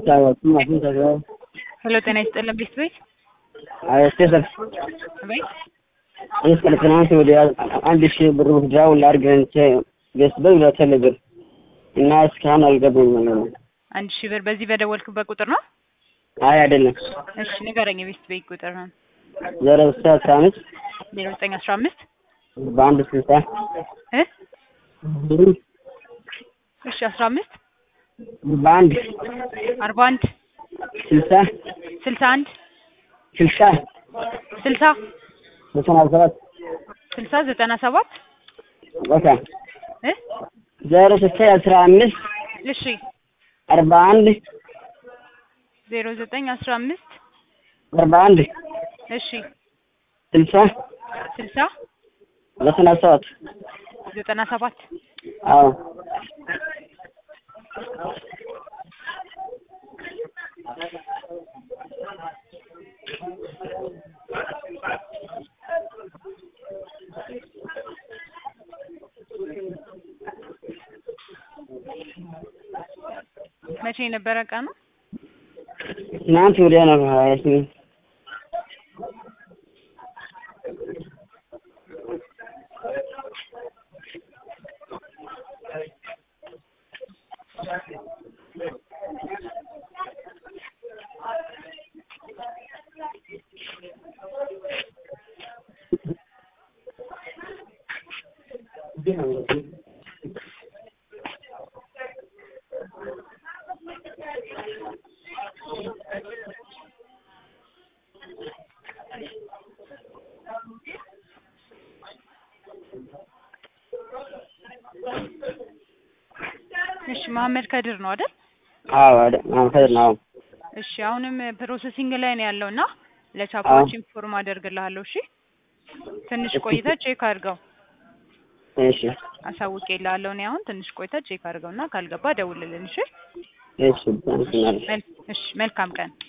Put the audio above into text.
አልታወቅም። አሁን ተገ ሄሎ ጤና ይስጥልን ቤት ቤት ስቴተር ቤት እስከ ትናንት ወዲያ አንድ ሺህ ብር ውስዳው ላድርገን ገስበው ለተለብር እና እስካሁን አልገቡም ማለት ነው። አንድ ሺህ ብር በዚህ በደወልክበት ቁጥር ነው? አይ አይደለም፣ እሺ ንገረኝ። የቤት ቤት ቁጥር ነው ዜሮ ስልሳ አስራ አምስት ዜሮ ዘጠኝ አስራ አምስት በአንድ ስልሳ እ እሺ አስራ አምስት በአንድ አርባ አንድ ስልሳ ስልሳ አንድ ስልሳ ስልሳ ዘጠና ሰባት ስልሳ ዘጠና ሰባት ቦታ እ ዜሮ ስልሳ አስራ አምስት እሺ አርባ አንድ ዜሮ ዘጠኝ አስራ አምስት አርባ አንድ እሺ ስልሳ ስልሳ ዘጠና ሰባት ዘጠና ሰባት አዎ መቼ የነበረ ቀኑ? ትናንት ወዲያ ነው ሀያ ስምንት እሺ መሀመድ ከድር ነው አይደል? አዎ አይደል ማንፈር ነው እሺ አሁንም ፕሮሰሲንግ ላይ ነው ያለው እና ለቻፖች ኢንፎርም አደርግልሃለሁ። እሺ ትንሽ ቆይተህ ቼክ አድርገው እሺ አሳውቄልሃለሁ። እኔ አሁን ትንሽ ቆይተህ ቼክ አድርገው እና ካልገባ ደውልልን። እሺ እሺ አመሰግናለሁ መል- እሺ መልካም ቀን